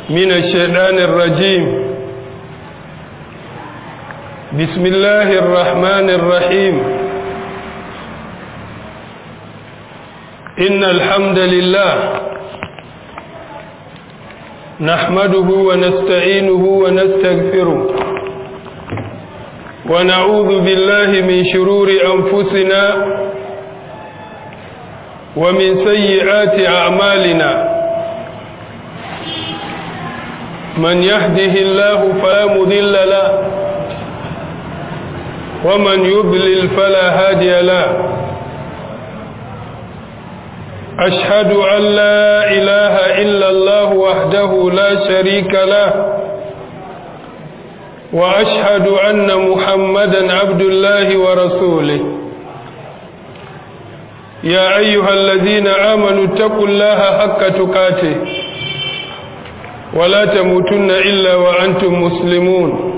من الشيطان الرجيم بسم الله الرحمن الرحيم إن الحمد لله نحمده ونستعينه ونستغفره ونعوذ بالله من شرور أنفسنا ومن سيئات أعمالنا من يهده الله فلا مذل له ومن يضلل فلا هادي له أشهد أن لا إله إلا الله وحده لا شريك له وأشهد أن محمدا عبد الله ورسوله يا أيها الذين آمنوا اتقوا الله حق تقاته ولا تموتن إلا وأنتم مسلمون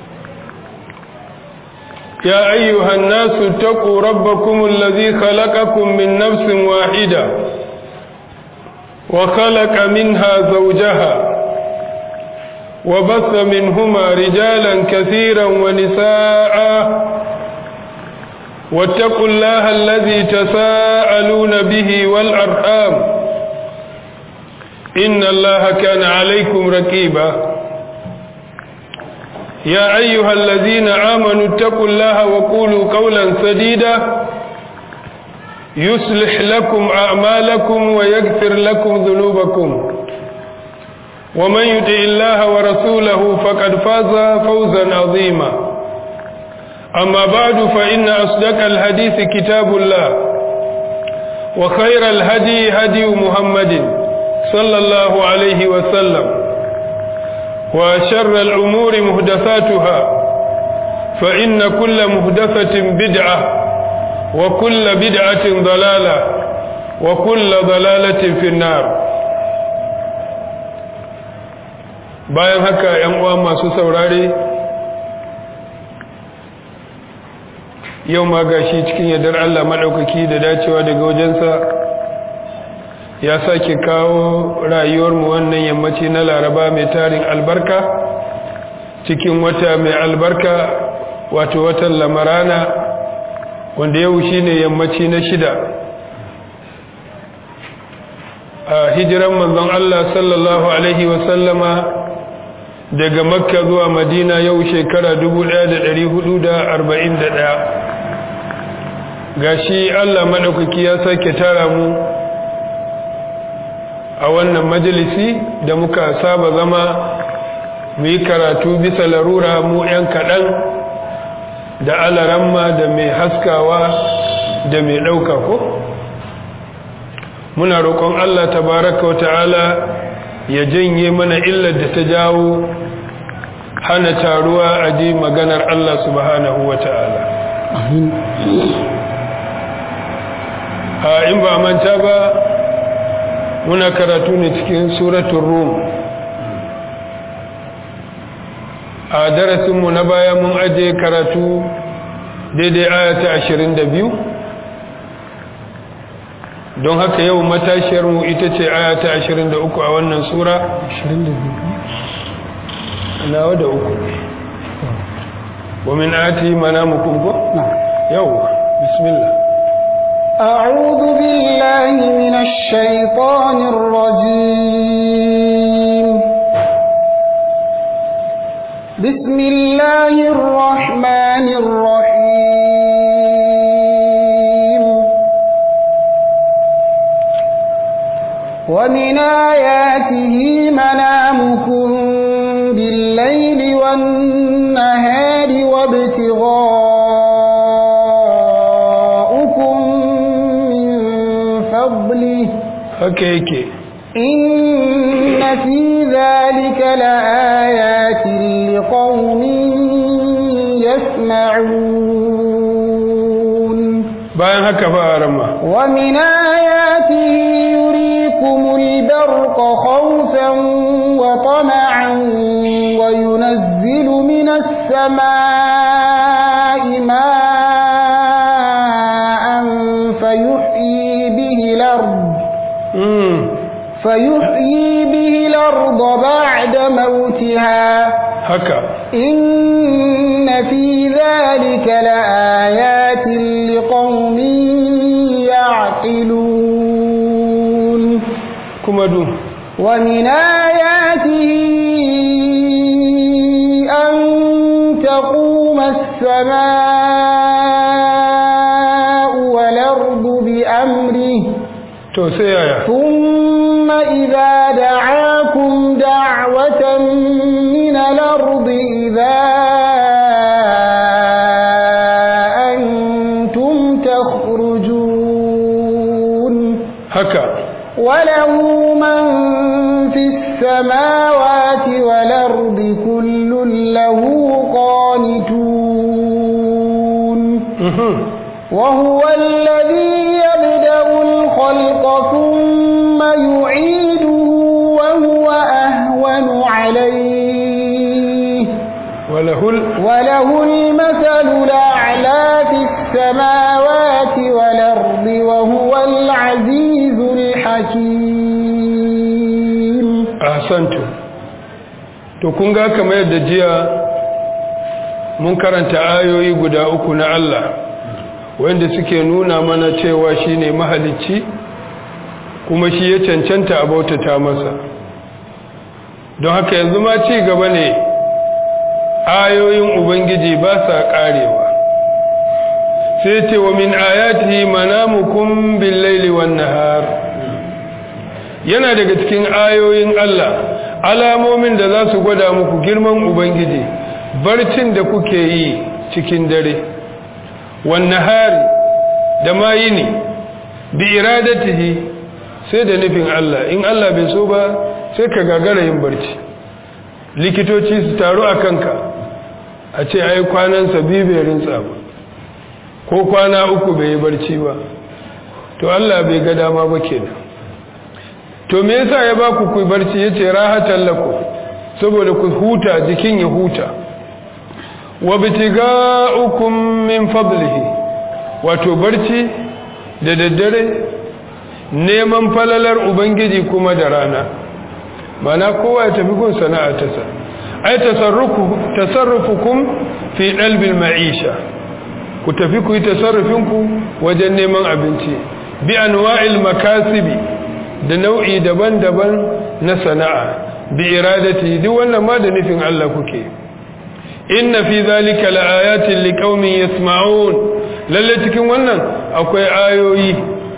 يا أيها الناس اتقوا ربكم الذي خلقكم من نفس واحدة وخلق منها زوجها وبث منهما رجالا كثيرا ونساء واتقوا الله الذي تساءلون به والأرحام إن الله كان عليكم ركيبا يا أيها الذين آمنوا اتقوا الله وقولوا قولا سديدا يصلح لكم أعمالكم ويغفر لكم ذنوبكم ومن يطع الله ورسوله فقد فاز فوزا عظيما أما بعد فإن أصدق الحديث كتاب الله وخير الهدي هدي محمد صلى الله عليه وسلم وشر الأمور مهدثاتها فإن كل مهدثة بدعة وكل بدعة ضلالة وكل ضلالة في النار bayan haka ‘yan uwa masu saurare yau ma gashi cikin yardar Allah maɗaukaki da dacewa daga wajensa ya sake kawo rayuwarmu wannan yammaci na laraba mai tarin albarka cikin wata mai albarka wato watan lamarana wanda yau shi ne yammaci na shida a hijiran manzon Allah sallallahu Alaihi wasallama daga makka zuwa madina yau shekara 1441 gashi Allah maɗaukaki ya sake tara mu a wannan majalisi da muka saba zama mu yi karatu bisa larura mu 'yan kaɗan da alaramma da mai haskawa da mai ɗauka ko muna roƙon Allah tabaraka wa ta'ala ya janye mana illar da ta jawo hana taruwa a ji maganar Allah subhanahu wa ta'ala a in ba manta ba muna karatu ne cikin suratun rum a darasinmu na baya mun ajiye karatu daidai ayata ashirin da biyu don haka yau matashiyarmu ita ce ayata ashirin da uku a wannan sura ashirin da biyu nawa da uku ومن آتي منامكم يو بسم الله أعوذ بالله من الشيطان الرجيم بسم الله الرحمن الرحيم ومن آياته منامكم بالليل والنهار وابتغاؤكم من فضله haka yake إن في ذلك لآيات لقوم يسمعون bayan haka fa rama ومن آياته يريكم البرق خوفا وطمعا وينزل من السماء ماء فيحيي به الأرض mm. فيحيي به الأرض الأرض بعد موتها haka إن في ذلك لآيات لقوم يعقلون kuma du ومن آياته أن تقوم السماء والأرض بأمره to sai yaya ثم إذا دعاكم دعوة من الأرض إذا أنتم تخرجون haka وله من في السماوات والأرض كل له قانتون mhm وهو الذي يبدأ الخلق ثم يعيده وهو أهون عليه walahul وله المثل الأعلى في السماوات والأرض وهو العزيز الحكيم ahsantu to kun ga kamar yadda jiya mun karanta ayoyi guda uku na Allah wanda suke nuna mana cewa shine mahalicci kuma shi ya cancanta a bautata masa don haka yanzu ma ci gaba ne ayoyin ubangiji ba sa karewa sai ce wa min ayatihi manamukum bil laili wan nahar yana daga cikin ayoyin Allah alamomin da za su gwada muku girman ubangiji barcin da kuke yi cikin dare wan nahari da ma yini bi iradatihi sai da nufin Allah in Allah bai so ba sai ka gagara yin barci likitoci su taru a kanka a ce ai kwanansa biyu bai rintsa ba ko kwana uku bai yi barci ba to Allah bai ga dama ba kenan to me yasa ya ba ku ku barci yace rahatan lakum saboda ku huta jikin ya huta wa bitiga'ukum min fadlihi wato barci da daddare neman falalar ubangiji kuma da rana mana kowa ya tafi gun sana'a ta sa ai tasarrufu tasarrufukum fi dalbil ma'isha ku tafi ku yi tasarrufinku wajen neman abinci bi anwa'il makasibi da nau'i daban-daban na sana'a bi iradati duk wannan ma da nufin Allah kuke inna fi zalika laayatin liqaumin yasma'un lalle cikin wannan akwai ayoyi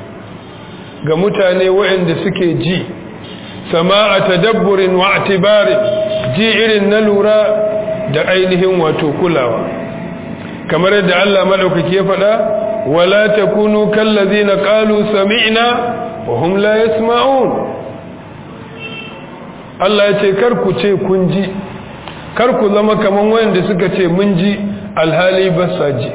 ga mutane waɗanda suke ji sama'a tadabburin wa atibari ji irin na lura da ainihin wato kulawa kamar yadda Allah madaukaki ya faɗa wala takunu kallazina qalu sami'na wa hum la yasma'un Allah ya ce kar ku ce kun ji kar ku zama kaman wanda suka ce mun ji alhali ba sa ji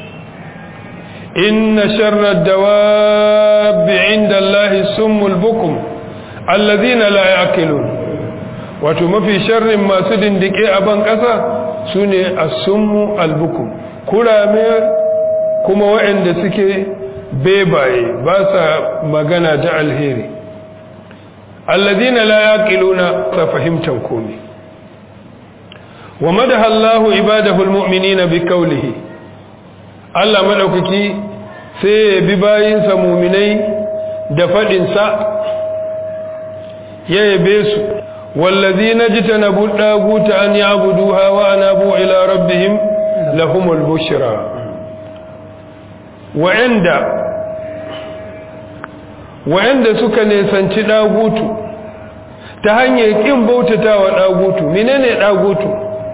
inna sharra dawabi inda Allah summul bukum allazina la yaqilun wato mafi sharrin masu dindike a ban kasa sune as-summu al-bukum kurame kuma waɗanda suke bebaye ba sa magana da alheri alladina la yaqiluna sa fahimtan komai wa madaha Allahu ibadahu almu'minina biqawlihi Allah madaukaki sai ya bi bayinsa mu'minai da fadin sa ya yabe su walladina jitanabu daguta an ya'buduha wa anabu ila rabbihim lahumul bushra wa'anda wa'anda suka nesanci dagutu ta hanyar kin bautatawa dagutu menene dagutu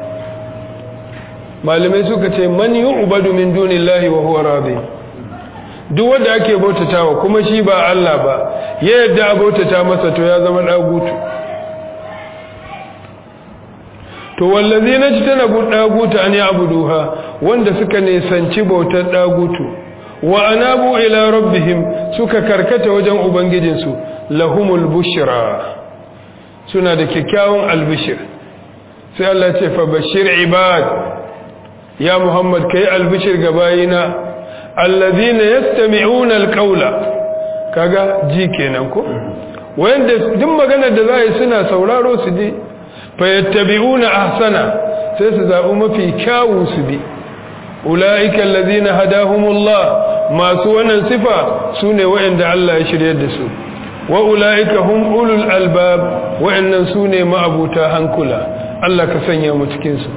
malamai suka ce man yu'badu min dunillahi wa huwa radi duk wanda ake bautatawa kuma shi ba Allah ba ya yadda a bautata masa to ya zama dagutu to wallazina jitanabu dagutu an ya'buduha wanda suka nesanci bautar dagutu wa anabu ila rabbihim suka karkata wajen ubangijinsu lahumul bushra suna da kyakkyawan albishir sai Allah ce fa bashir ibad ya muhammad kai albishir ga bayina allazina yastami'una alqawla kaga ji kenan ko wanda duk maganar da za a yi suna sauraro su je fayattabi'una ahsana sai su zaɓi mafi kyawu su bi ula'ika allazina hadahumullah masu wannan sifa sune waɗanda Allah ya shiryar da su wa ula'ika hum ulul albab waɗannan sune ma'abuta hankula Allah ka sanya mu cikin su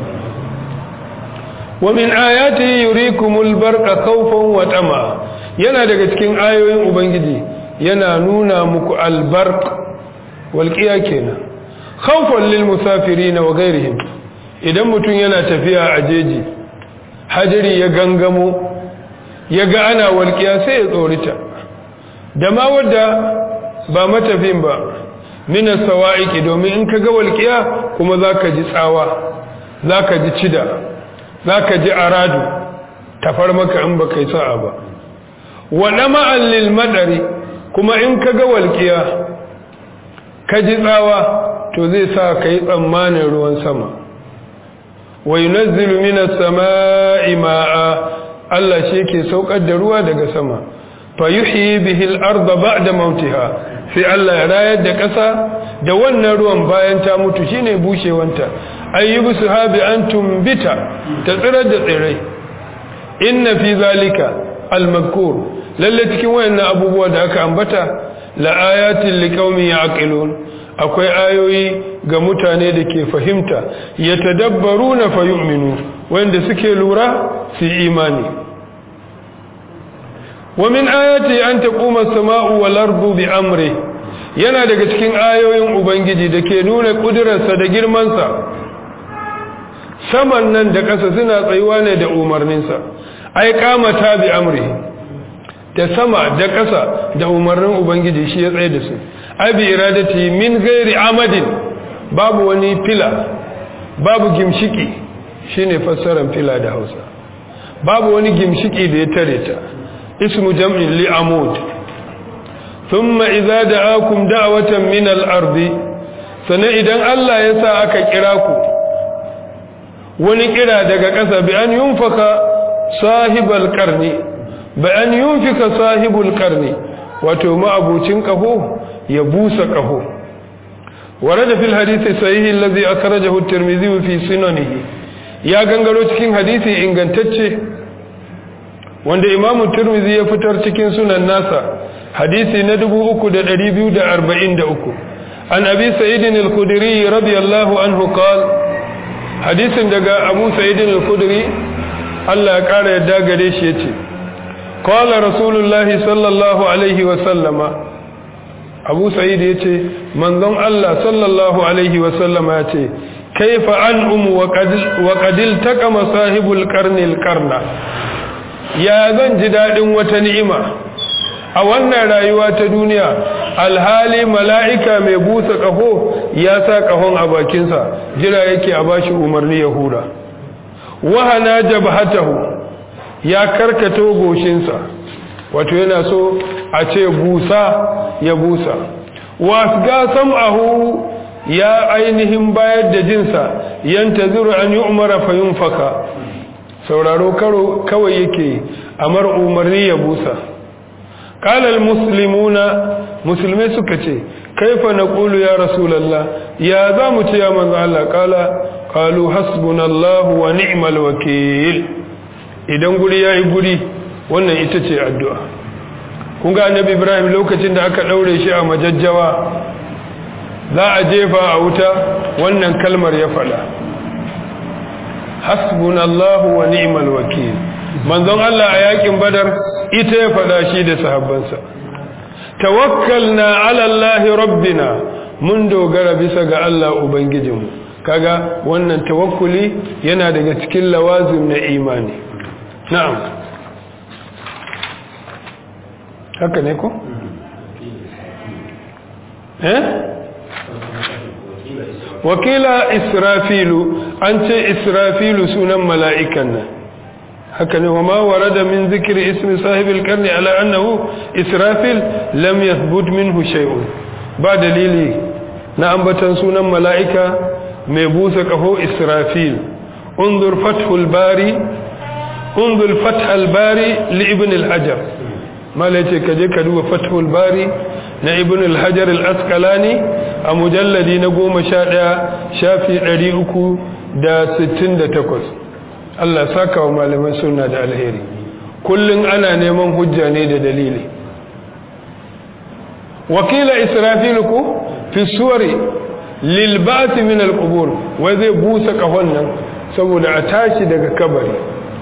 wa min ayati yurikumul barqa khawfan wa tama yana daga cikin ayoyin ubangiji yana nuna muku albarq walqiya kenan khawfan lil musafirin wa ghairihim idan mutum yana tafiya a jeji hajiri ya gangamo ya ga ana walƙiya sai ya tsorita da ma wadda ba matafin ba minas sawa'iki domin in ka ga walƙiya kuma za ka ji tsawa za ka ji cida za ka ji aradu tafar maka in ba kai sa'a ba waɗa ma'allil maɗari kuma in ka ga walƙiya ka ji tsawa to zai sa ka yi tsammanin ruwan sama wa yunazzilu minas sama'i ma'a Allah shi yake saukar da ruwa daga sama fa yuhyi bihi al-ardha ba'da mautiha sai Allah ya rayar da ƙasa da wannan ruwan bayan ta mutu shine bushewanta ayyubu sahabi antum bita ta tsirar da tsirai inna fi zalika al-mazkur lalle cikin wayannan abubuwa da aka ambata la ayatin liqaumin yaqilun akwai ayoyi ga mutane da ke fahimta ya tadabbaru na fayu'minu wanda suke lura su imani wa min ayati an taquma as-sama'u wal ardu bi amri yana daga cikin ayoyin ubangiji da ke nuna kudurarsa da girmansa saman nan da ƙasa suna tsayuwa ne da umarninsa ai kamata bi amri da sama da ƙasa da umarnin ubangiji shi ya tsaye da su abi iradati min gairi amadin babu wani fila babu gimshiki shine fassarar fila da Hausa babu wani gimshiki da ya tare ta ismu jam'in li amud thumma idza da'akum da'watan min al-ard sana idan Allah ya sa aka kira ku wani kira daga ƙasa bi an yunfaka sahibal qarni bi an yunfika sahibul qarni wato ma'abucin kaho ya busa ƙaho ورد في الحديث الصحيح الذي أخرجه الترمذي في سننه ya gangaro cikin hadisi ingantacce wanda Imam Tirmidhi ya fitar cikin sunan nasa hadisi na 3243 an Abi Sa'id al-Khudri radiyallahu anhu qala hadisin daga Abu Sa'id al-Khudri Allah ya kara yadda gare shi yace qala rasulullahi sallallahu alaihi wa sallama abu sa'id ya ce manzon Allah sallallahu alaihi wasallama ya ce kaifa an umu wa kadil taka masahibul karnil karna ya zan ji daɗin wata ni'ima a wannan rayuwa ta duniya alhali mala'ika mai busa ƙaho ya sa ƙahon a bakinsa jira yake a bashi umarni ya hura wahana jabhatahu ya karkato goshinsa wato yana so a ce busa ya busa wasga sam'ahu ya ainihin bayar da jinsa yanta zuru an yi umara fayun faka sauraro karo kawai yake amar umarni ya busa kalal muslimuna musulmai suka ce kaifa na ƙulu ya rasulallah ya za mu ce ya manzo Allah kala kalu hasbunallahu wa ni'mal wakil idan guri yayi guri wannan ita ce addu'a kun ga annabi ibrahim lokacin da aka ɗaure shi a majajjawa za a jefa a wuta wannan kalmar ya faɗa hasbunallahu wa ni'mal wakil manzon Allah a yakin badar ita ya faɗa shi da sahabbansa tawakkalna ala Allah rabbina mun dogara bisa ga Allah ubangijinmu kaga wannan tawakkuli yana daga cikin lawazim na imani na'am haka ne ko? eh? wakila israfilu an ce israfilu sunan mala'ikan nan haka ne wa ma warada min zikiri ismi sahibil karni ala annahu israfil lam yathbut minhu shay'un ba dalili na ambatan sunan mala'ika mai busa kaho israfil unzur fathul bari unzur fathul bari li ibn al-hajar mala ce ka je ka duba fathul bari na ibn al-hajar al-asqalani a mujalladi na goma sha ɗaya shafi ɗari uku da sittin da takwas Allah saka wa malaman suna da alheri kullum ana neman hujja ne da dalili wakila israfilu ku fi suwari lilbati min al-qubur wai zai busa kahon nan saboda a tashi daga kabari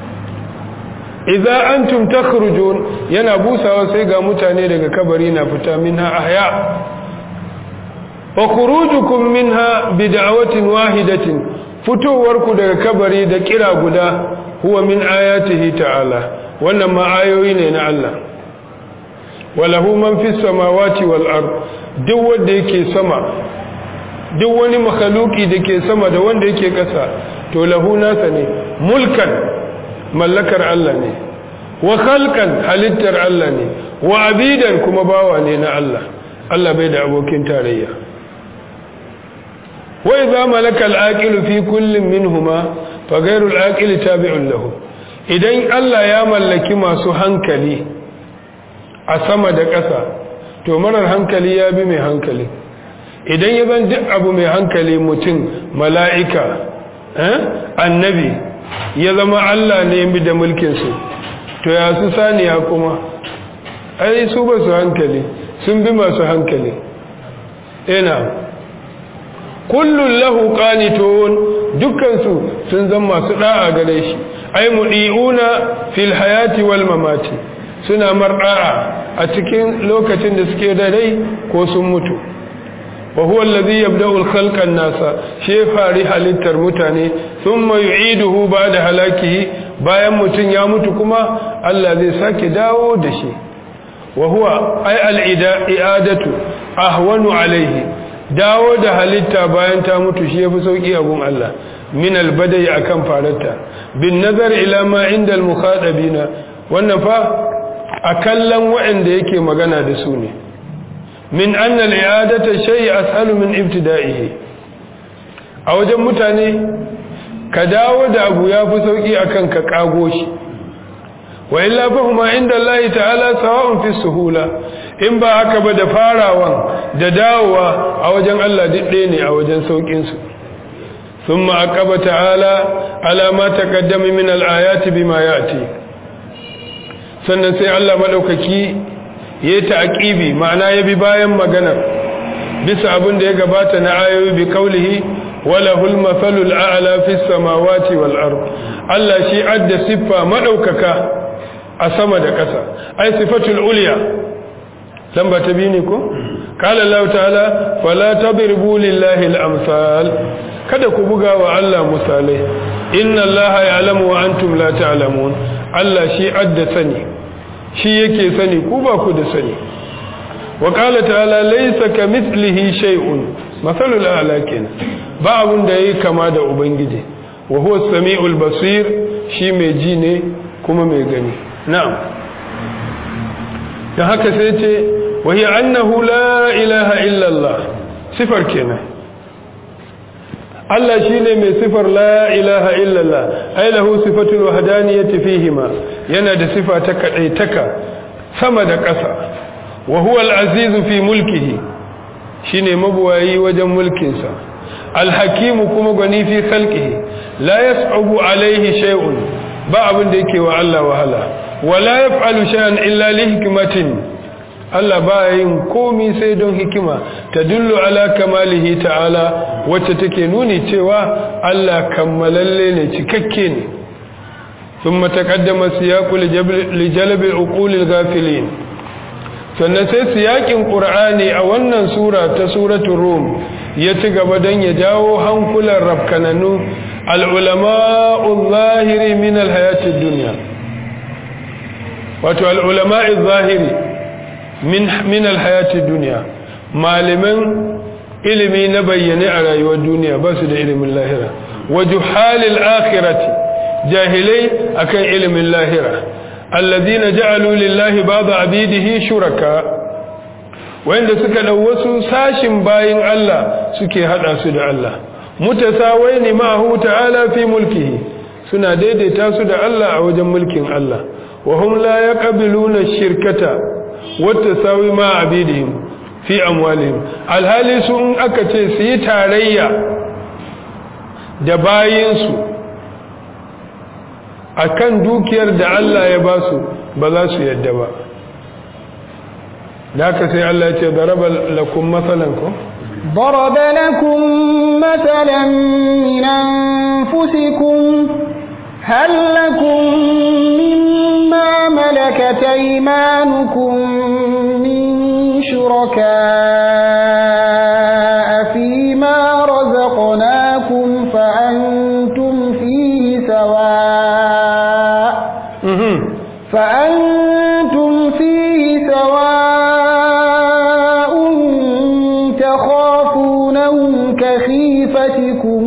idza antum takhrujun yana busawa sai ga mutane daga kabari na fita minha ahya wa khurujukum minha bid'awatin wahidatin fitowarku daga kabari da kira guda huwa min ayatihi ta'ala wannan ma ayoyi ne na Allah walahu man fis samawati wal ard duk wanda yake sama duk wani makhluki dake sama da wanda yake ƙasa to lahu nasa ne mulkan mallakar Allah ne wa khalqan halittar Allah ne wa abidan kuma bawa ne na Allah Allah bai da abokin tarayya wa idza malaka al-aqilu fi kullin minhuma fa ghayru al-aqili tabi'un lahu idan Allah ya mallaki masu hankali a sama da ƙasa to marar hankali ya bi mai hankali idan ya zan duk abu mai hankali mutum mala'ika annabi ya zama Allah ne bi da mulkinsu to ya su saniya kuma ai su ba su hankali sun bi masu hankali ina kullun lahu qanitun dukkansu sun zama masu da'a gare shi ai mudiuna fil hayati wal mamati suna mar'a a cikin lokacin da suke da rai ko sun mutu wa huwa alladhi yabda'u al-khalqa an-nasa shi fari halittar mutane thumma yu'iduhu ba'da halakihi bayan mutun ya mutu kuma Allah zai sake dawo da shi wa huwa ay al-i'adatu ahwanu alayhi dawo da halitta bayan ta mutu shi yafi sauki a gun Allah min al-badai akan farata bin nazar ila ma inda al-mukhadabina wannan fa a kallon waɗanda yake magana da su ne min anna al-i'adata shay ashalu min ibtida'ihi a wajen mutane ka dawo da abu yafi sauki akan ka kago shi wa illa fa huma inda Allah ta'ala sawa'un fi suhula in ba haka ba da farawan da dawowa a wajen Allah duk ne a wajen saukin su thumma aqaba ta'ala ala ma taqaddama min al-ayati bima ya'ti sannan sai Allah madaukaki ya yi ta'aƙibi ma'ana ya bi bayan maganar bisa abin da ya gabata na ayoyi bi kaulihi wala hul mafalul a'la fis samawati wal ard Allah shi adda siffa madaukaka a sama da ƙasa ai sifatul ulya lamba ta biyu ne ko qala Allah ta'ala fala tadribu lillahi al amsal kada ku buga wa Allah misalai inna Allah ya'lamu wa antum la ta'lamun Allah shi adda sani shi yake sani ku ba ku da sani wa qala ta'ala laysa kamithlihi shay'un masalul a'la kenan ba abun da yayi kama da ubangiji wa huwa as-sami'ul basir shi mai ji ne kuma mai gani na'am dan haka sai ce wa hiya annahu la ilaha illa Allah sifar kenan Allah shi ne mai sifar la ilaha illallah ai lahu sifatul wahdaniyati fihima yana da sifa ta kadaitaka sama da ƙasa wa huwa al-aziz fi mulkihi shine mabuwayi wajen mulkin sa al-hakim kuma gani fi khalqihi la yas'abu alayhi shay'un ba abin da yake wa Allah wahala wala yaf'alu shay'an illa li hikmatin Allah ba yin komi sai don hikima ta dullu ala kamalihi ta'ala wacce take nuni cewa Allah kammalalle ne cikakke ne ثم تقدم السياق لجلب عقول الغافلين sannan sai siyakin qur'ani a wannan sura ta suratul rum ya ci gaba dan ya jawo hankulan rafkananu al-ulama'u zahiri min al-hayatid dunya wato al-ulama'u zahiri min min al-hayatid dunya malaman ilimi na bayyane a rayuwar duniya ba su da ilimin lahira wa juhalil akhirati jahilai akan ilimin lahira alladhina ja'alu lillahi ba'd abidihi shuraka wanda suka dau wasu sashin bayin Allah suke hada su da Allah mutasawaini ma'ahu ta'ala fi mulkihi suna daidaita su da Allah a wajen mulkin Allah wa hum la yaqbiluna shirkata wata sawi ma abidihim fi amwalihim alhali su in aka ce su yi tarayya da bayinsu akan dukiyar da Allah ya ba su ba za su yadda ba da haka sai Allah ya ce daraba lakum masalan ko ضرب لكم مثلا من أنفسكم هل لكم مما ملكت أيمانكم من شركاء فيما رزقناكم فأنتم فيه سواء فأنتم فيه سواء تخافونهم كخيفتكم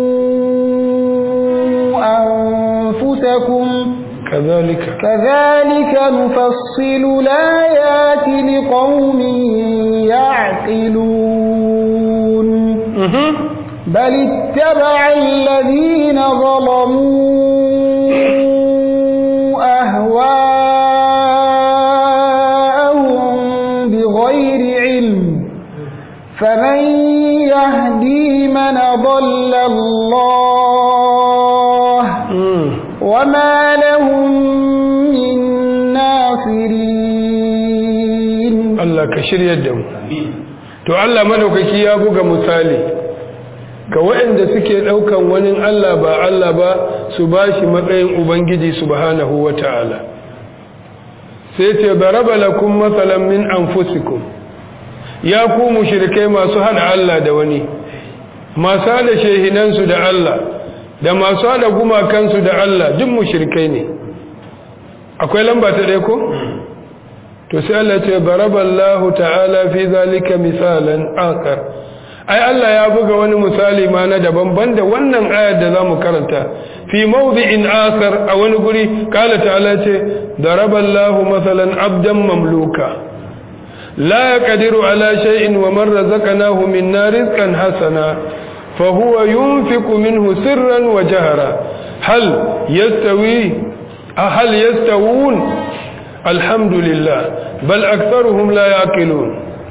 أنفسكم كذلك كذلك نفصل الآيات لقوم يعقلون بل اتبع الذين ظلموا أهواءهم بغير علم فمن يهدي من ضل الله وما لهم من ناصرين Allah ka shiryar da mu to Allah madaukaki ya buga misali ga waɗanda suke ɗaukan wani Allah ba Allah ba su bashi matsayin ubangiji subhanahu wata'ala sai ce daraba lakum masalan min anfusikum ya ku mushrikai masu hada Allah da wani masu hada shehinansu da Allah da masu hada gumakansu da Allah duk mushrikai ne akwai lamba ta ɗaya ko to sai Allah ce baraballahu ta'ala fi zalika misalan akar ai Allah ya buga wani misali ma na daban banda wannan ayar da zamu karanta fi mawdi'in akar a wani guri kala ta'ala ce daraballahu masalan abdan mamluka la yaqdiru ala shay'in wa man razaqnahu minna rizqan hasana fa huwa yunfiqu minhu sirran wa jahra hal yastawi hal yastawun alhamdulillah bal aktharuhum la yaqilun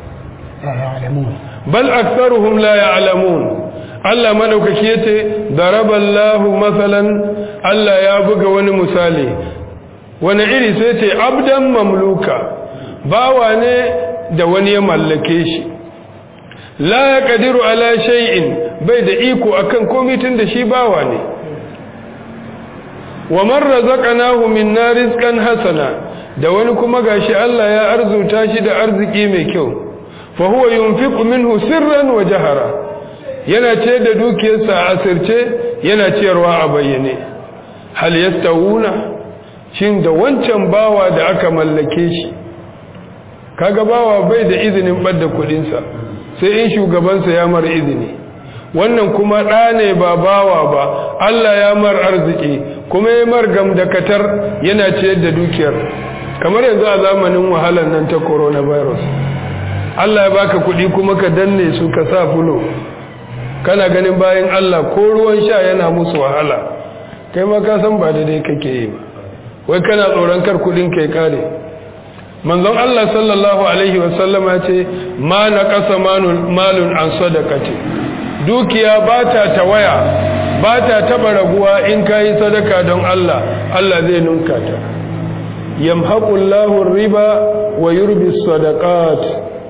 bal aktharuhum la ya'lamun Allah madaukaki yace daraballahu masalan Allah ya buga wani misali wani iri sai ce abdan mamluka bawa ne da wani ya mallake shi la yaqdiru ala shay'in bai da iko akan komai tun da shi bawa ne wa man razaqnahu minna rizqan hasana da wani kuma gashi Allah ya arzuta shi da arziki mai kyau fa huwa yunfiqu minhu sirran wa jahara yana ce da dukiyarsa a asirce yana ciyarwa a bayyane hal yastawuna shin da wancan bawa da aka mallake shi kaga bawa bai da izinin badda kudin sa sai in shugabansa ya mar izini wannan kuma ɗa ne ba bawa ba Allah ya mar arziki kuma ya mar gamdakatar yana ciyar da dukiyar kamar yanzu a zamanin wahalar nan ta coronavirus Allah ya baka kuɗi kuma ka danne su ka sa fulo kana ganin bayan Allah ko ruwan sha yana musu wahala kai ma ka san ba daidai kake yi ba wai kana tsoron kar kuɗin kai kare manzon Allah sallallahu alaihi wasallama ce ma naqasa malun an sadaqati dukiya ba ta tawaya ba ta taba raguwa in kayi sadaka don Allah Allah zai nunka ta yamhaqullahu riba wa yurbi sadaqat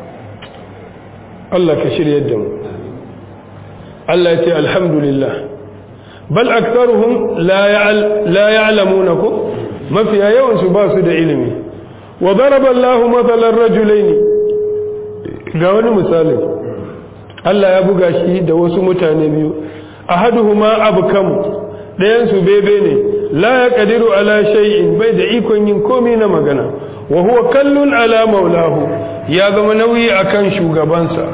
Allah ka shirye da mu Allah ya ce alhamdulillah bal aktharuhum la la ya'lamuna ko mafiya yawan su ba su da ilimi wa daraba Allahu mathalan rajulain ga wani misali Allah ya buga shi da wasu mutane biyu ahaduhuma abkam dayan su bebe ne la yaqdiru ala shay'in bai da ikon yin komai na magana wa huwa kallun ala maulahu ya zama nauyi akan shugabansa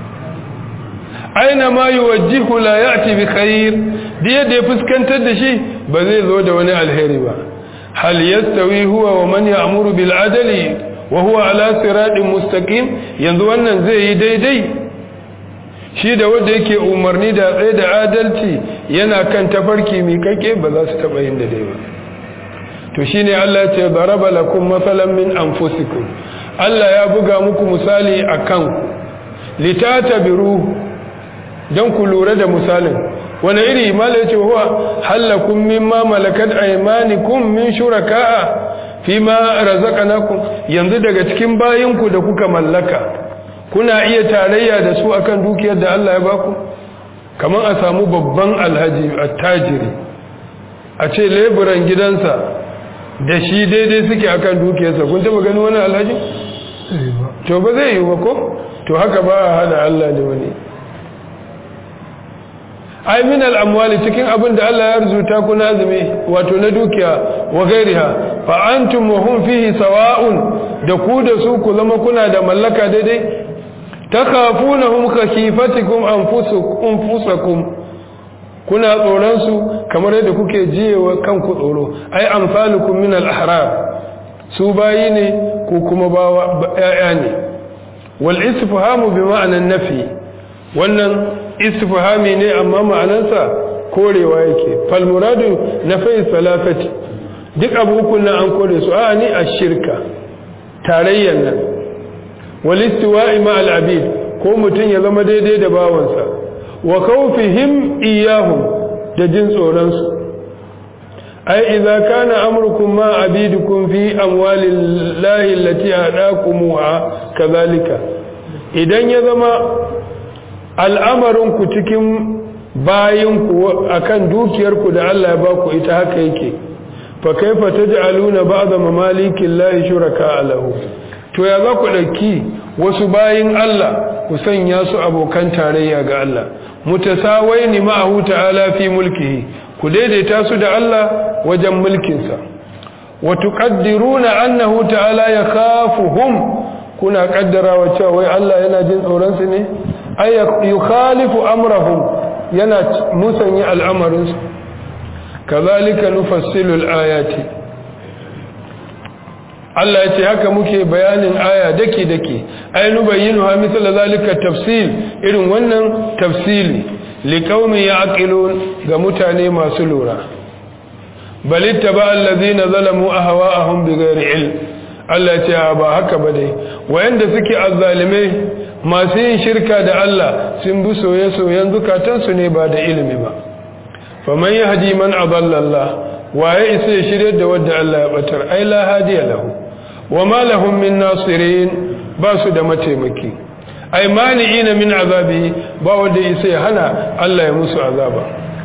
aina ma yuwajjihu la ya'ti bi khair da yadda ya fuskantar da shi ba zai zo da wani alheri ba hal yastawi huwa wa man ya'muru bil adli wa huwa ala siratin mustaqim yanzu wannan zai yi daidai shi da wanda yake umarni da tsaye da adalci yana kan tafarki mai kake ba za su taba yin daidai ba to shine Allah ya ce daraba lakum masalan min anfusikum Allah ya buga muku misali akan ku litatabiru dan ku lura da misalin wani iri mala yace huwa halakum mimma malakat aymanikum min shuraka'a fima razaqnakum yanzu daga cikin bayinku da kuka mallaka kuna iya tarayya da su akan dukiyar da Allah ya baku kamar a samu babban alhaji attajiri a ce leburan gidansa da shi daidai suke akan dukiyarsa kun taba gani wani alhaji to ba zai yi ba ko to haka ba a hada Allah da wani ai min al'amwali cikin abin da Allah ya arzuta ku nazumi wato na dukiya wa gairiha fa antum wa hum fihi sawa'un da ku da su ku zama kuna da mallaka daidai takhafunahum khafifatikum anfusakum kuna tsoron su kamar yadda kuke jiyewa kanku tsoro ai amsalukum min al-ahrar su bayi ne ko kuma bawa yaya ne wal istifhamu bi ma'anan nafi wannan istifhami ne amma ma'anarsa korewa yake fal muradu nafai salafati duk abu uku nan an kore su a ni ashirka tarayyan nan wal istiwa'i ma al abid ko mutun ya zama daidai da bawansa wa khawfihim iyahum da jin tsoron su ai idza kana amrukum ma abidukum fi amwalillahi allati adakumuha kadhalika idan ya zama al'amarinku cikin bayinku akan dukiyarku da Allah ya baku ita haka yake fa kaifa taj'aluna ba'da mamalikin lahi shuraka alahu to ya za ku dauki wasu bayin Allah ku sanya su abokan tarayya ga Allah mutasawaini ma'ahu ta'ala fi mulkihi ku daidaita su da Allah wajen mulkinsa wa tuqaddiruna annahu ta'ala yakhafuhum kuna kaddarawa cewa wai Allah yana jin tsoron su ne ay yukhalifu amrahum yana musanya al'amarin su kazalika nufassilu al-ayati Allah yace haka muke bayanin aya dake dake ay nubayyinu ha misal zalika tafsil irin wannan tafsili liqaumin yaqilun ga mutane masu lura bal ittaba allazina zalamu ahwa'ahum bighairi ilm Allah ce ba haka ba dai wayanda suke azzalimai masu yin shirka da Allah sun bi soye-soyen zukatansu ne ba da ilimi ba faman yahdi man adalla Allah waye isa ya shirye da wanda Allah ya batar ai la hadiya lahu wama lahum min nasirin ba su da mataimaki ai mani'ina min azabi ba wanda isa ya hana Allah ya musu azaba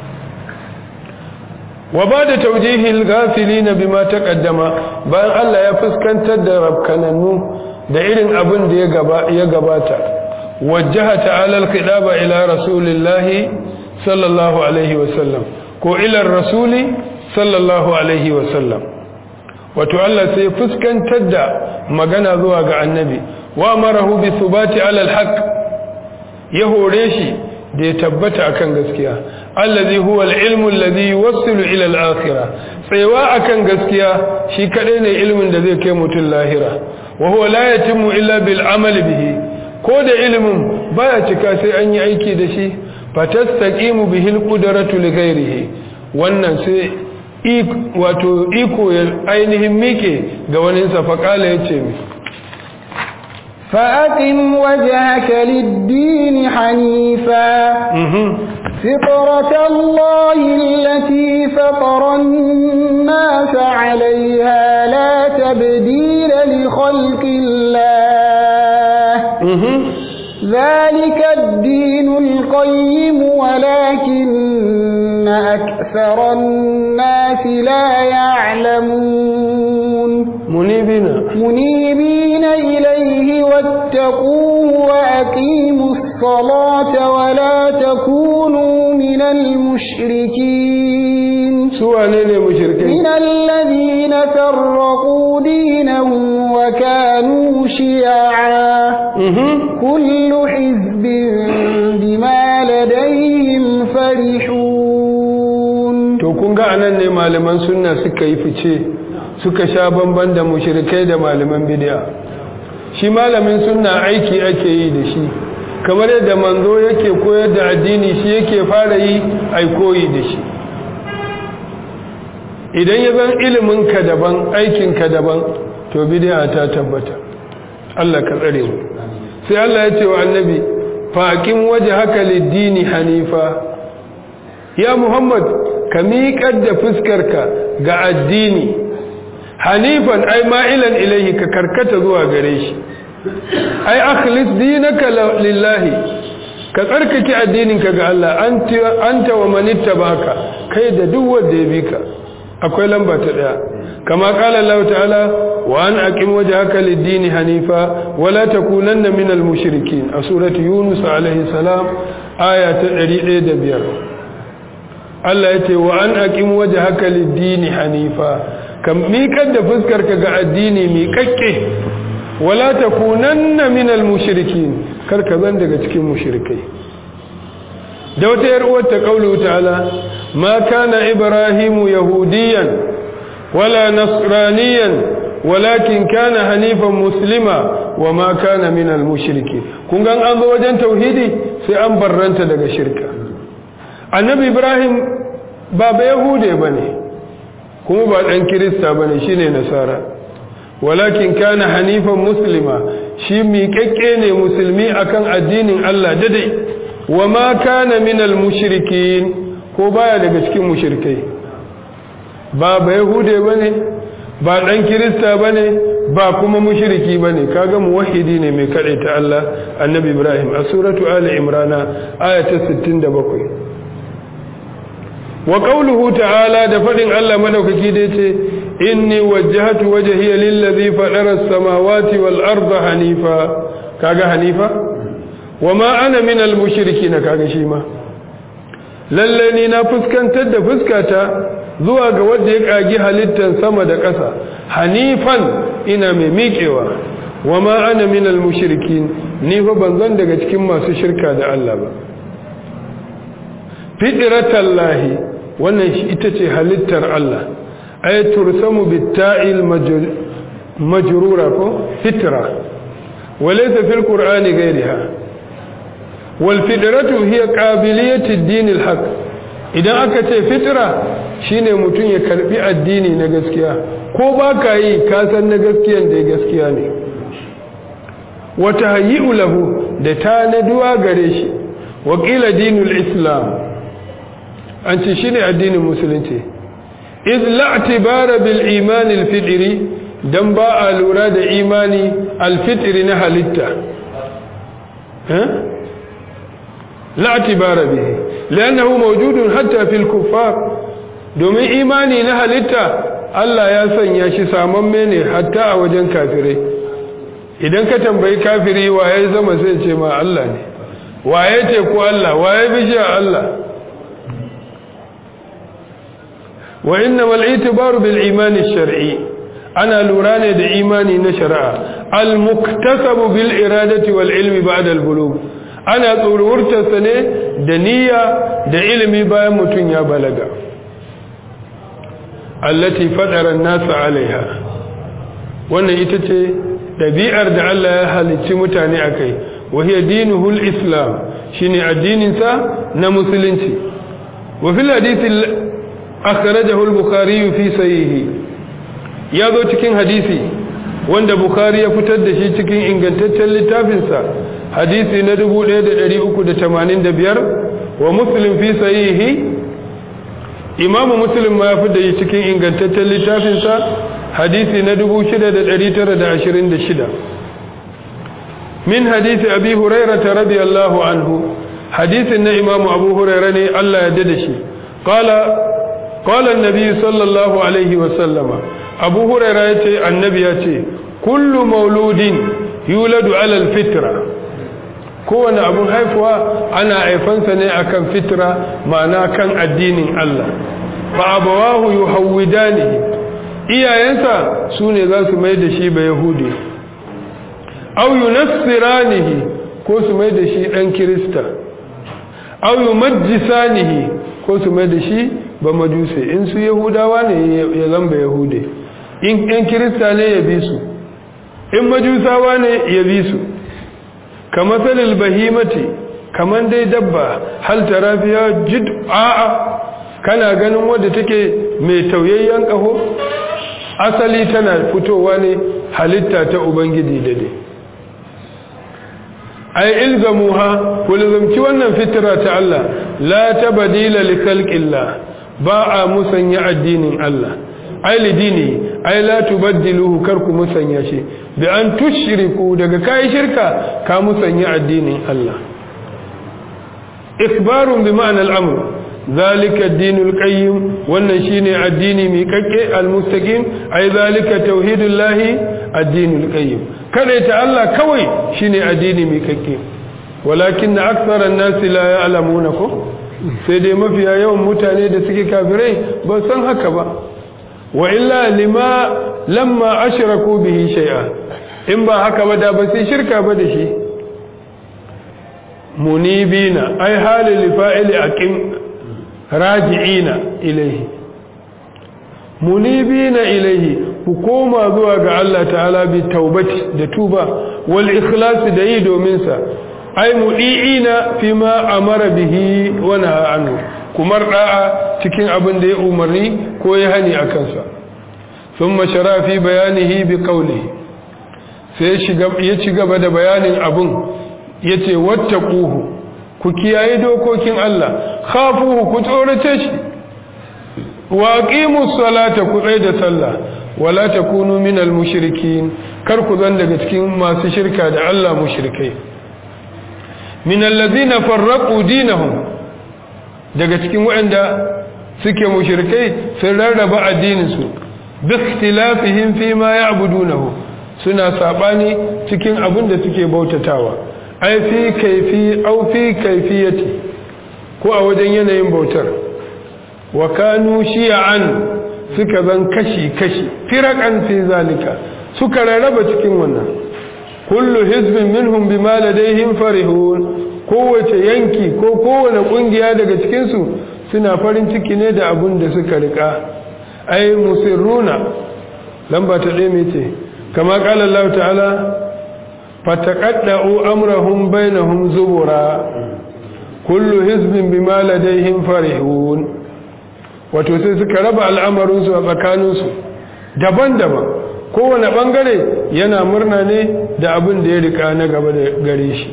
wa ba da taujihil gafilina bima taqaddama bayan Allah ya fuskantar da rabkanannu da irin abin da ya gabata wajjaha ta'ala al-khidaba ila rasulillahi sallallahu alaihi wasallam ko ila rasuli sallallahu alaihi wasallam wato Allah sai fuskantar da magana zuwa ga annabi wa marahu bi thubati ala al-haq ya hore shi da ya tabbata akan gaskiya allazi huwa al-ilmu alladhi yuwassilu ila al-akhirah tsayawa akan gaskiya shi kadai ne ilmin da zai kai mutum lahira wa huwa la yatimmu illa bil amali bihi ko da ilmin baya cika sai an yi aiki da shi fatastaqimu bihi al-qudratu li ghayrihi wannan sai wato iko ya ainihin mike ga wani sa faqala yace mi فأقم وجهك للدين حنيفا فطرة الله التي فطر الناس عليها لا تبديل لخلق الله ذلك الدين القيم ولكن أكثر الناس لا يعلمون منيبين منيبين إليه واتقوه وأقيموا الصلاة ولا تكونوا من المشركين سوى نيني مشركين من الذين فرقوا دينهم وكانوا شيعا كل حزب بما لديهم فرحون to kun ga anan ne malaman sunna suka yi fice suka sha bamban da mushrikai da malaman bid'a shi malamin sunna aiki ake yi da shi kamar yadda manzo yake koyar da addini shi yake fara yi ai koyi da shi idan ya zan ilimin ka daban aikin ka daban to bid'a ta tabbata Allah ka tsare mu sai Allah ya ce wa annabi faqim wajhaka lid-dini hanifa ya Muhammad ka miƙar da fuskarka ga addini hanifan ai ma'ilan ilaihi ka karkata zuwa gare shi ai akhlis dinaka lillahi ka tsarkake addininka ga Allah anta wa man ittabaka kai da duk wanda ya bi ka akwai lamba ta daya kama qala Allah ta'ala wa an aqim wajhaka lid-din hanifa wa la takunanna minal mushrikeen a surati yunus alaihi salam aya ta 105 Allah yace wa an aqim wajhaka lid-din hanifa kam miƙar da fuskarka ga addini miƙaƙƙe wala takunanna minal mushrikin karka zan daga cikin mushrikai da wata yar uwar ta kaulu ta'ala ma kana ibrahimu yahudiyan wala nasraniyan walakin kana hanifan muslima wa ma kana minal mushrikin kun ga an zo wajen tauhidi sai an barranta daga shirka annabi ibrahim ba ba yahude bane kuma ba dan kirista bane shine nasara walakin kana hanifan muslima shi miƙaƙƙe ne musulmi akan addinin Allah dadai wa ma kana minal mushrikin ko baya daga cikin mushrikai ba ba yahude bane ba dan kirista bane ba kuma mushriki bane kaga muwahhidi ne mai kade ta Allah annabi Ibrahim a suratu ali imran aya ta 67 wa qawluhu ta'ala da fadin Allah madaukaki da yace inni wajjahtu wajhiya lillazi fatara as-samawati wal arda hanifa kaga hanifa wama ana minal mushrikin kaga shi ma lalle ni na fuskantar da fuskata zuwa ga wanda ya kagi halittan sama da ƙasa hanifan ina mai miƙewa wama ana minal mushrikin ni fa banzan daga cikin masu shirka da Allah ba fitratallahi wannan ita ce halittar Allah ay tursamu bitta'il majrura ko fitra walaysa fil qur'ani ghayriha wal fitratu hiya qabiliyatu ad-din al-haq idan aka ce fitra shine mutun ya karbi addini na gaskiya ko baka yi ka san na gaskiyan da gaskiya ne wa tahyi'u lahu da tanaduwa gare shi wa qila dinul islam an ce shine addinin musulunci iz la'tibara bil iman al fitri dan ba a lura da imani al fitri na halitta eh la'tibara bihi li'annahu mawjudun hatta fil kuffar domin imani na halitta Allah ya sanya shi samamme ne hatta a wajen kafirai idan ka tambayi kafiri waye zama sai ce ma Allah ne waye ce ko Allah waye bishiya Allah وإنما الاعتبار بالإيمان الشرعي أنا لوراني دا إيماني نشرع المكتسب بالإرادة والعلم بعد البلوغ أنا تورورت سنة دنيا دا علمي بايا متنيا بلغا التي فطر الناس عليها wannan ita ce ɗabi'ar da Allah ya halicci mutane a kai wahiyar dinuhul islam shine addininsa na musulunci wa fil hadisi akhrajahu al-bukhari fi sahihi ya zo cikin hadisi wanda bukhari ya fitar da shi cikin ingantaccen littafinsa hadisi na 1385 wa muslim fi sahihi imamu muslim ma ya fitar da shi cikin ingantaccen littafinsa hadisi na 6926 min hadisi abi hurairah radiyallahu anhu hadisin na imamu abu hurairah ne Allah ya dade shi qala قال النبي صلى الله عليه وسلم أبو هريرة يتي النبي يتي كل مولود يولد على الفطرة كون أبو هيفوة أنا عفنسني أكن فطرة معنى كان الدين الله فأبواه يحودانه iyayensa su ne za su mai da shi ba yahudi au yunassiranihi ko su mai da shi ɗan kirista au yumajjisanihi ko su mai da shi ba majuse in su yahudawa ne ya zamba yahude in ɗan kirista ne ya bi su in majusawa ne ya bi su kamar salil bahimati kamar dai dabba hal tarafiya jid a'a kana ganin wadda take mai tauyayyen ƙaho asali tana fitowa ne halitta ta ubangiji dade ai ilzamuha ku lazumci wannan fitira ta Allah la tabdila li khalqillah ba a musanya addinin Allah ai lidini ai la tubaddiluhu kar ku musanya shi bi an tushriku daga kai shirka ka musanya addinin Allah ikbarun bi ma'na al-amr zalika ad-dinul qayyim wannan shine addini mai kakke al-mustaqim ai zalika tauhidullahi ad-dinul qayyim kada ta Allah kawai shine addini mai kakke walakin aktharan nas la ya'lamuna ko sai dai mafiya yawan mutane da suke kafirai ba san haka ba wa illa lima lamma ashraku bihi shay'a in ba haka ba da ba sai shirka ba da shi munibina ai halil fa'ili aqim raji'ina ilayhi munibina ilayhi ku koma zuwa ga Allah ta'ala bi taubati da tuba wal ikhlas da yi domin sa ai mudiina fima amara bihi wa naha anhu kumar da'a cikin abin da ya umarni ko ya hani akan sa thumma shara fi bayanihi bi qawlihi sai ya ci gaba da bayanin abun yace wattaquhu ku kiyaye dokokin Allah khafuhu ku tsorace shi wa aqimus salata ku tsaya da sallah wala takunu minal mushrikin kar ku zan daga cikin masu shirka da Allah mushrikai minal ladina farraqu dinahum daga cikin waɗanda suke mushrikai sun rarraba addinin su bi ikhtilafihim fi ma ya'budunahu suna sabani cikin abin da suke bautatawa ai fi kaifi au fi kaifiyati ko a wajen yanayin bautar wa kanu shi'an suka zan kashi kashi firakan fi zalika suka rarraba cikin wannan kullu hizbin minhum bima ladayhim farihun kowace yanki ko kowane kungiya daga cikin su suna farin ciki ne da abun da suka rika ai musirruna lamba ta ɗaya mai ce kama qala Allah ta'ala فتقدعوا أمرهم بينهم زبرا كل حزب بما لديهم فرحون wato sai suka raba al'amarinsu a tsakaninsu daban-daban kowane ɓangare yana murna ne da abin da ya rika na gaba da gare shi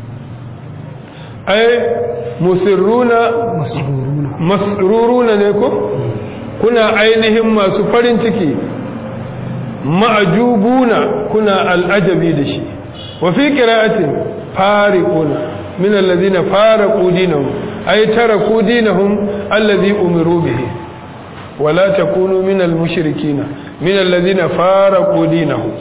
ai musirruna masruruna ne ko kuna ainihin masu farin ciki ma'ajubuna kuna al'ajabi da shi وفي قراءة فارقون من الذين فارقوا دينهم أي تركوا دينهم الذي أمروا به ولا تكونوا من المشركين من الذين فارقوا دينهم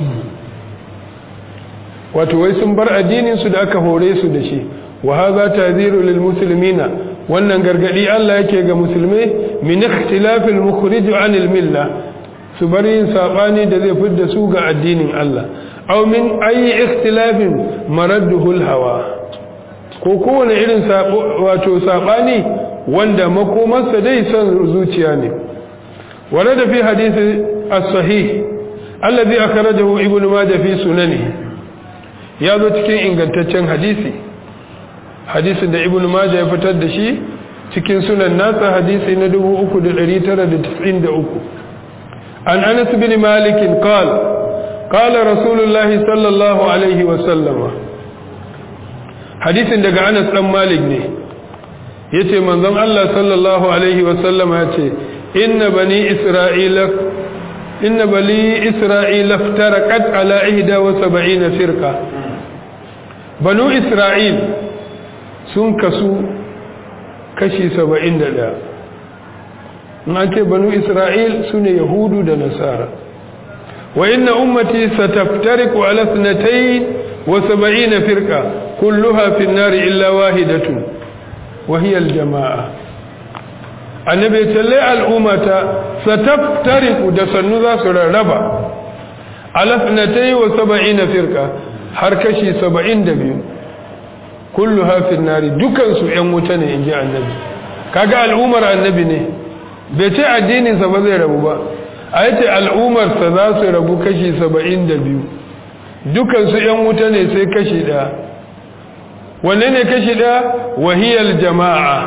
وتوي sun bar addinin su da aka hore su da shi wa hadha tadhiru lil muslimina wannan gargadi Allah yake ga musulmai min ikhtilafil mukhrij anil milla su bar yin sabani da zai fidda su ga addinin Allah aw min ayi ikhtilafin maradduhu hawa ko kowane irin wato sabani wanda makomarsa dai son zuciya ne warada fi hadisi as-sahih alladhi akhrajahu ibn majah fi sunani ya zo cikin ingantaccen hadisi hadisin da ibn majah ya fitar da shi cikin sunan nasa hadisi na 3993 an anas bin malik qala قال رسول الله صلى الله عليه وسلم hadisin daga Anas dan Malik ne yace manzon Allah sallallahu alaihi wasallam yace inna bani isra'ila inna bani isra'ila iftaraqat ala 71 firqa banu isra'il sun kasu kashi 71 in an ce banu isra'il sune yahudu da nasara وإن أمتي ستفترق على اثنتين وسبعين فرقة كلها في النار إلا واحدة وهي الجماعة النبي تلي الأمة ستفترق دسنو ذا سرربا على اثنتين وسبعين فرقة حركشي سبعين دبيو كلها في النار دكان سو يموتني إن جاء النبي كاقا الأمر النبي ne bai ce addininsa ba zai rabu ba a yace al'ummarsa za su rabu kashi saba'in da biyu dukansu ‘yan wuta ne sai kashi ɗaya wanne ne kashi ɗaya wahiyar jama'a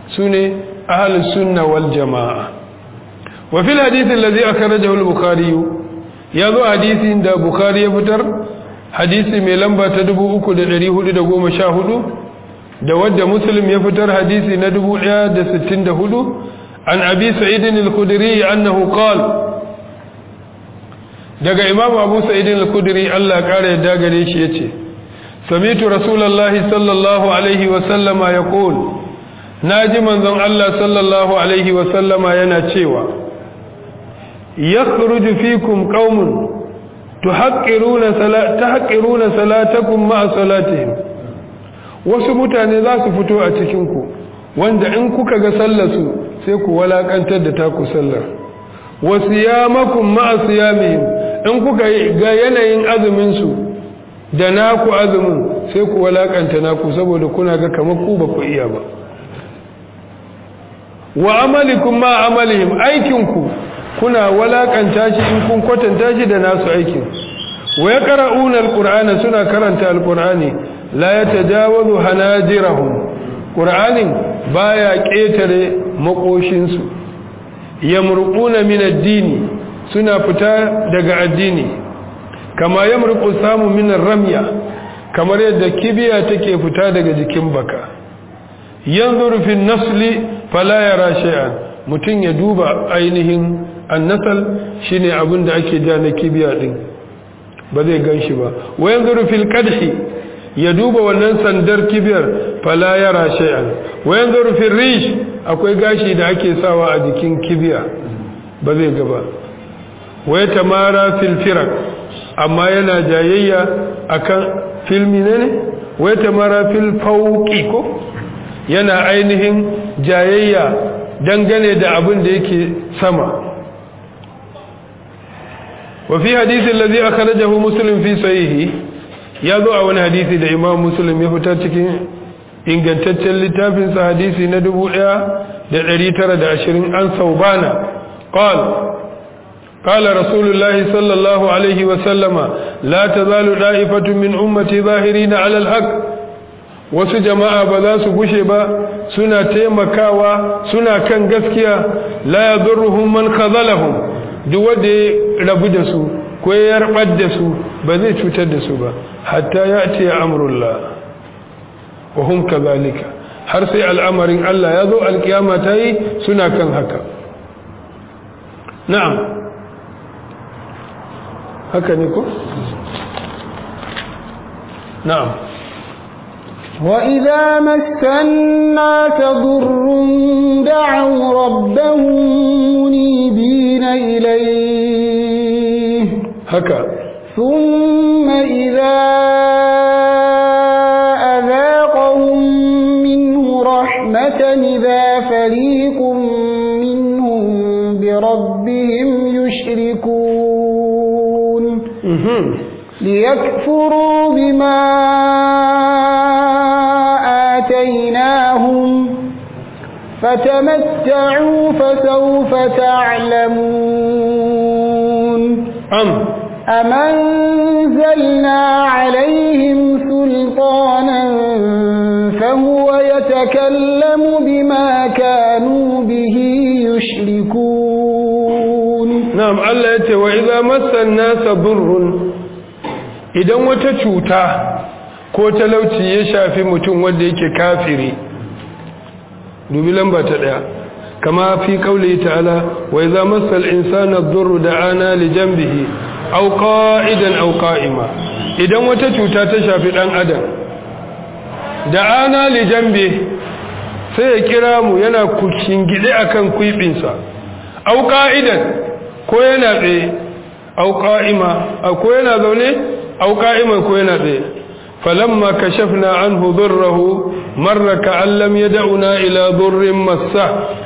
sune ahlus sunna wal jamaa wa fil hadith alladhi akhrajahu al-bukhari yazo hadisin da bukhari ya fitar hadisi mai lamba ta 3414 da wadda muslim ya fitar hadisi na 1064 an abi sa'id al-khudri annahu qala daga imam abu sa'id al-khudri Allah kare yadda gare shi yace sami'tu rasulullahi sallallahu alaihi wa sallama yaqul naji manzon Allah sallallahu alaihi wa sallama yana cewa yakhruju fikum qaumun tuhaqqiruna salat tahqiruna salatakum ma'a salatihim wasu mutane za su fito a cikin ku wanda in kuka ga sallarsu sai ku walakantar da taku sallar wasiyamakum ma'a siyamihim in kuka ga yanayin azumin su da naku azumin sai ku walakanta naku saboda kuna ga kamar ku ba ku iya ba wa amalikum ma amalihim aikinku kuna walakanta shi in kun kwatanta shi da nasu aikin wa yaqra'una alqur'ana suna karanta alqur'ani la yatajawazu hanajirahum qur'anin baya ketare makoshin su yamruquna min ad-dini suna fita daga addini kama yamruqu samu min ar-ramya kamar yadda kibiya take fita daga jikin baka yanzuru fi nasli fala yara shay'an mutun ya duba ainihin annasal shine abin da ake ja na kibiya din ba zai ganshi ba wa yanzuru fil qadhi ya duba wannan sandar kibiyar fala yara shay'an wa yanzuru fil rish akwai gashi da ake sawa a jikin kibiya ba zai gaba wa yatamara fil firaq amma yana jayayya akan filmi ne wa yatamara fil fawqi ko yana ainihin jayayya dangane da abin da yake sama وفي حديث الذي أخرجه مسلم في صحيحه يضع wani hadisi da Imam Muslim ya fitar cikin ingantaccen littafin sa hadisi na 1920 an saubana قال قال رسول الله صلى الله عليه وسلم لا تزال دائفة من أمتي ظاهرين على الحق wasu jama'a ba za su gushe ba suna taimakawa suna kan gaskiya la yadurruhum man khazalahum duk wanda ya rabu da su ko ya yarbar da su ba zai cutar da su ba hatta ya ce ya amurullah wa hum kazalika har sai al'amarin Allah ya zo alkiyama ta yi suna kan haka na'am haka ne ko na'am وإذا مس الناس ضر دعوا ربهم منيبين إليه haka ثم إذا أذاقهم منه رحمة إذا فريق منهم بربهم يشركون ليكفروا بما آتيناهم فتمتعوا فسوف تعلمون am أم أنزلنا عليهم سلطانا فهو يتكلم بما كانوا به يشركون na'am Allah ya ce wa idza massan nasa burrun idan wata cuta ko talauci ya shafi mutum wanda yake kafiri dubi lamba ta daya kama fi kauli ta'ala wa idza massal insana ad-durru da'ana li janbihi aw qa'idan aw qa'ima idan wata cuta ta shafi dan adam da'ana li janbi sai ya kira mu yana kushingide akan kuibinsa aw qa'idan ko yana tsaye au qa'ima ko yana zaune au qa'ima ko yana tsaye falamma kashafna anhu durrahu marra ka'an lam yad'una ila durrin massa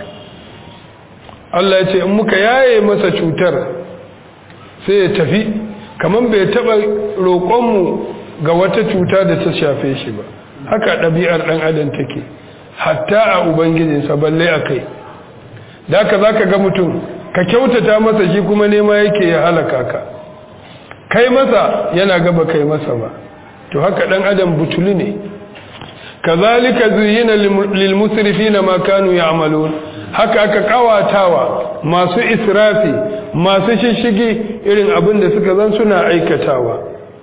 Allah ya ce in muka yaye masa cutar sai ya tafi kaman bai taba roƙon mu ga wata cuta da ta shafe shi ba haka ɗabi'ar ɗan adam take hatta a ubangijinsa balle a kai da haka zaka ga mutum ka kyautata masa shi kuma nema yake ya halaka ka kai masa yana gaba kai masa ba to haka dan adam butuli ne kazalika zuyina lil musrifina ma kanu ya'malun haka aka kawatawa masu israfi masu shishigi irin abin da suka zan suna aikatawa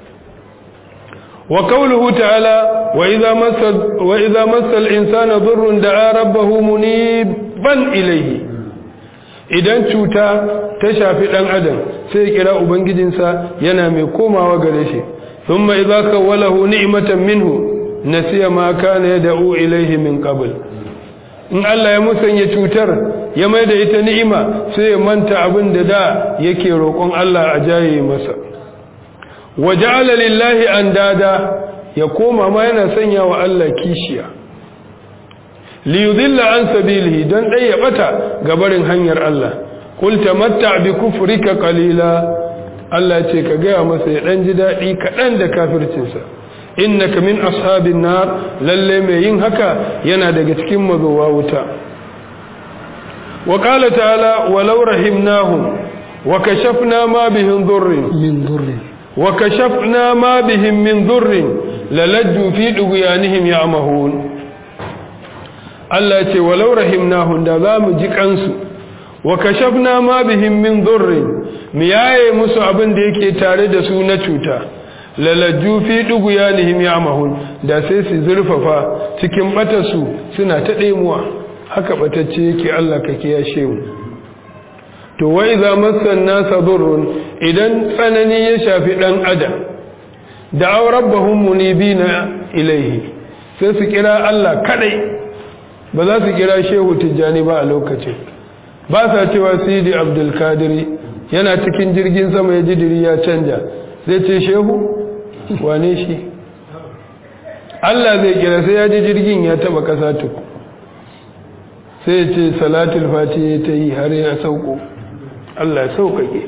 wa qawluhu ta'ala wa idza massa wa idza massa al-insana dhurrun da'a rabbahu muniban ilayhi idan cuta ta shafi dan adam sai kira ubangijinsa yana mai komawa gare shi thumma idza kawalahu ni'matan minhu nasiya ma kana yad'u ilayhi min qabl in Allah ya musanya cutar ya mai da ita ni'ima sai ya manta abin da da yake roƙon Allah a jaye masa waja'ala lillahi andada ya koma ma yana sanya wa Allah kishiya li yudilla an sabilihi dan dai ya bata gabarin hanyar Allah qul tamatta bi kufrika qalila Allah ce ka gaya masa ya dan ji dadi kadan da kafircinsa innaka min ashabin nar lalle mai yin haka yana daga cikin mazowa wuta wa qala ta'ala walau rahimnahum wa kashafna ma bihim dhurrin min dhurrin wa kashafna ma bihim min dhurrin lalajju fi dughyanihim ya'mahun Allah ce walau rahimnahum da za mu ji kansu wa kashafna ma bihim min dhurrin mu yaye musu abin da yake tare da su na cuta lalaju fi duguyanihim ya'mahun da sai su zurfafa cikin batarsu suna ta ɗemuwa haka batacce yake Allah ka kiyashe mu to wa idza massan nasa durrun idan tsanani ya shafi dan adam da rabbahum munibina ilaihi sai su kira Allah kadai ba za su kira shehu tijjani ba a lokacin ba sa cewa sidi abdul kadiri yana cikin jirgin sama ya jidiri ya canja zai ce shehu wane shi Allah zai kira sai ya ji jirgin ya taba kasa tuku sai ya ce salatul fati ta yi har ya sauko Allah ya sauƙaƙe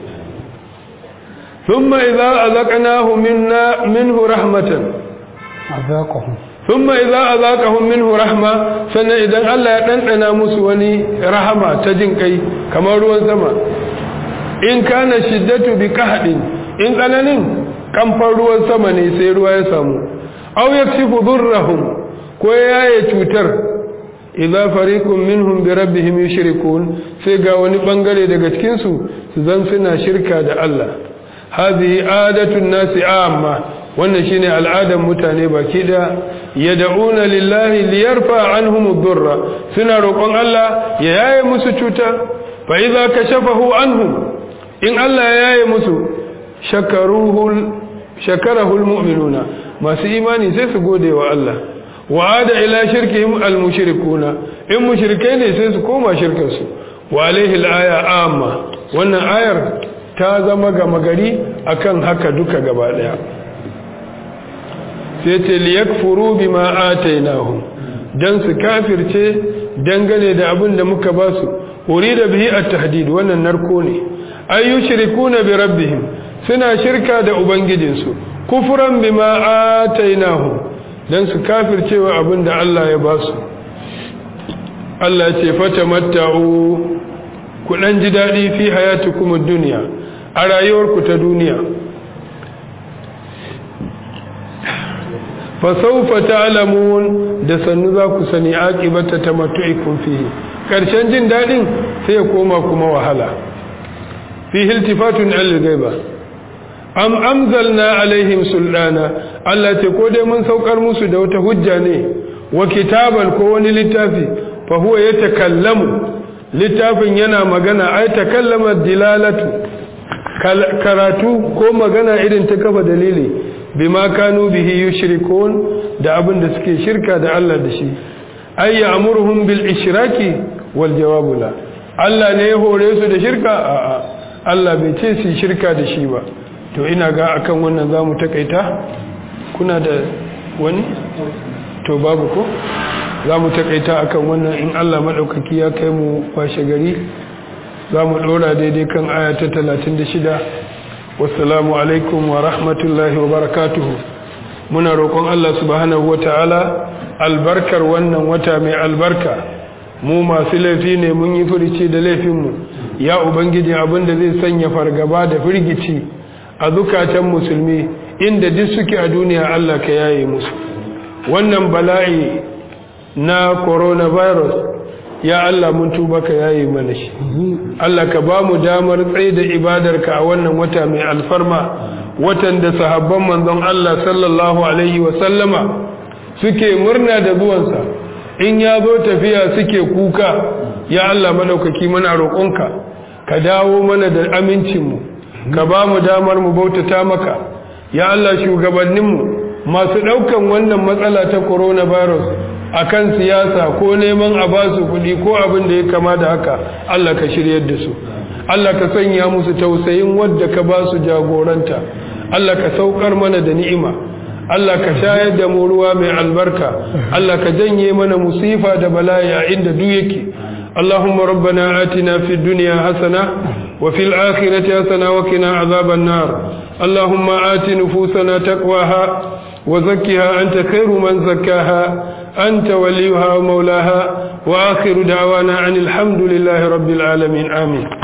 ثم إذا أذقناه منا منه رحمة أذاقهم ثم إذا أذاقهم منه رحمة سنة إذا الله يتنقنا مسوني رحمة تجنكي كما روان سما إن كان الشدة بكهد إن قننين kamfan ruwan sama ne sai ruwa ya samu aw yaksifu dhurrahum ko yaye cutar idza fariqun minhum bi rabbihim yushrikun sai ga wani bangare daga cikin su su zan suna shirka da Allah hadhihi adatun nasi amma wannan shine al'adan mutane baki da yad'una lillahi liyarfa anhum ad-durra suna roƙon Allah ya yaye musu cuta fa idza kashafahu anhum in Allah ya yaye musu shakaruhu shakarahul mu'minuna masu imani sai su gode wa Allah wa ada ila shirkihim almushrikuna in mushrikai ne sai su koma shirkar su wa alaihi alaya amma wannan ayar ta zama gama gari akan haka duka gaba daya sai ce liyakfuru bima atainahum dan su kafirce dangane da abin da muka ba su urida bihi at-tahdid wannan narko ne ayyushrikuna bi rabbihim suna shirka da ubangijinsu kufuran bima atainahu dan su kafircewa abin da Allah ya ba su Allah ce fata matta'u ku dan ji dadi fi hayatukum ad-dunya a rayuwarku ta duniya fa sawfa ta'lamun da sannu za ku sani aqibata tamattu'ikum fihi karshen jin dadin sai ya koma kuma wahala fi iltifatun al-ghaiba am amzalna alaihim sultana Allah ce ko dai mun saukar musu da wata hujja ne wa kitaban ko wani littafi fa huwa yatakallamu littafin yana magana ai takallama dilalatu karatu ko magana irin ta kafa dalili bima kanu bihi yushrikun da abin da suke shirka da Allah da shi ay ya'muruhum bil ishraki wal jawabu la Allah ne ya hore su da shirka a'a Allah bai ce su shirka da shi ba to ina ga akan wannan za mu takaita kuna da wani to babu ko za mu takaita akan wannan in Allah maɗaukaki ya kai mu washe gari za mu ɗora daidai kan aya ta 36 wassalamu alaikum wa rahmatullahi wa barakatuhu muna roƙon Allah subhanahu wa ta'ala albarkar wannan wata mai albarka mu masu laifi ne mun yi furici da laifinmu ya ubangiji abinda zai sanya fargaba da firgici a zukatan musulmi inda duk suke a duniya Allah ka yaye musu wannan bala'i na coronavirus ya Allah mun tuba ka yayi mana shi Allah ka ba mu damar tsaye da ibadarka a wannan wata mai alfarma watan da sahabban manzon Allah sallallahu alaihi wa sallama suke murna da zuwansa in ya zo tafiya suke kuka ya Allah madaukaki muna roƙonka ka dawo mana da amincinmu ka ba mu damar mu bautata maka ya Allah shugabanninmu masu ɗaukan wannan matsala ta coronavirus akan siyasa ko neman a ba su kuɗi ko abin da ya kama da haka Allah ka shiryar da su Allah ka sanya musu tausayin wadda ka ba su jagoranta Allah ka saukar mana da ni'ima Allah ka shayar da mu ruwa mai albarka Allah ka janye mana musifa da bala'i a inda duk yake اللهم ربنا آتنا في الدنيا حسنة وفي الآخرة حسنة وقنا عذاب النار اللهم آت نفوسنا تقواها وزكها أنت خير من زكاها أنت وليها ومولاها وآخر دعوانا عن الحمد لله رب العالمين آمين